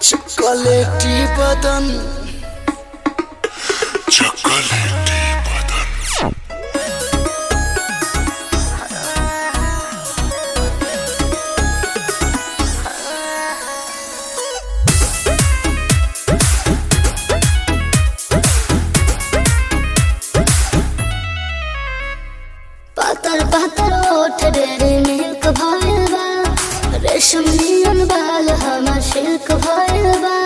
चॉकलेटी बदन चॉकलेटी बदन पातर पातर ओठ डेरे मिल्क भइल बा रेशम नियन बाल हमर सिल्क भइल बा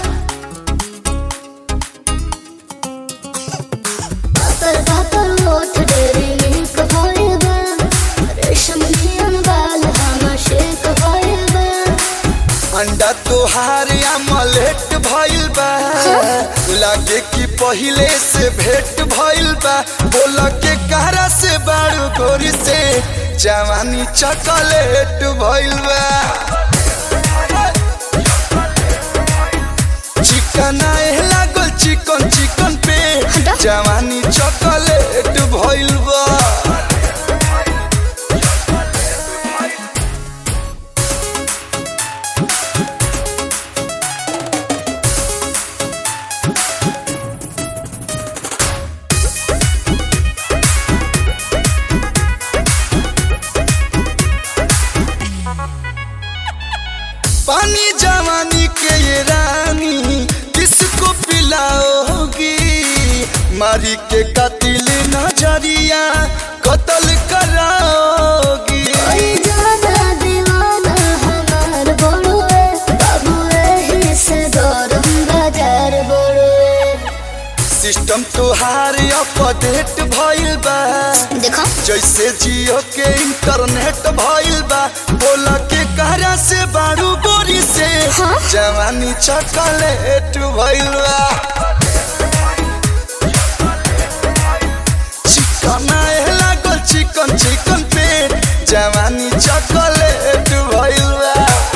पातर पातर ओठ डेरे मिल्क भइल बा रेशम नियन बाल हमर सिल्क भइल बा अंडा तोहार अमलेट भइल बा लागे कि पहिले से भेट भइल बा बोल के कहरा से बारू गोरी से जवानी चॉकलेट भइल बा चिकन आए लागल चिकन चिकन पे हटा। जवानी चॉकलेट भइल बा पानी जवानी के ये रानी किसको पिलाओगी मारी के कतिल नजरिया कत्ल कराओगी ओई जाना दीवाना हमार बड़ुए बाबू एही से गरम बाजार बड़ुए सिस्टम तुहार अपडेट भइल बा देखो जैसे जियो के इंटरनेट भइल बा बोल के कहरा से बारू गोरी से हाँ? जवानी चॉकलेट भइल बा चिकन आए लागल चिकन चिकन पे जवानी चॉकलेट भइल बा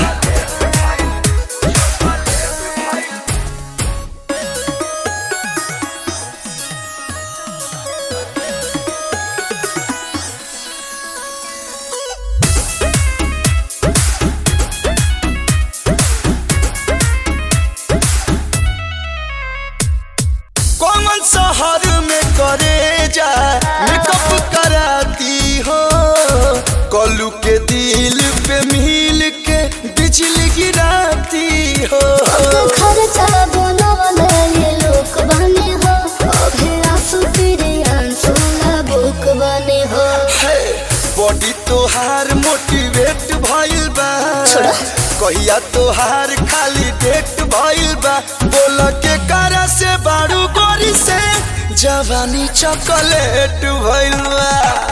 कौन शहर में करे जा मेकअप कराती हो कलू के दिल पे मिल के बिजली गिराती हो खर्चा बनवले ये लोक बने हो अभी आंसू तेरे आंसू ना बुक बने हो बॉडी तोहार मोटिवेट भइल बा छोड़ा। कहिया तोहार खाली डेट भइल बा बोल के कारा से बारू गोरी से जवानी चॉकलेट भइल बा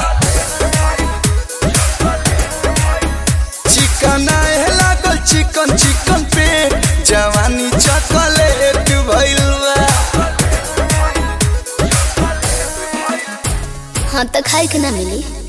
चिकन आए लागल चिकन चिकन पे जवानी चॉकलेट भइल बा हाँ तो खाए के ना मिली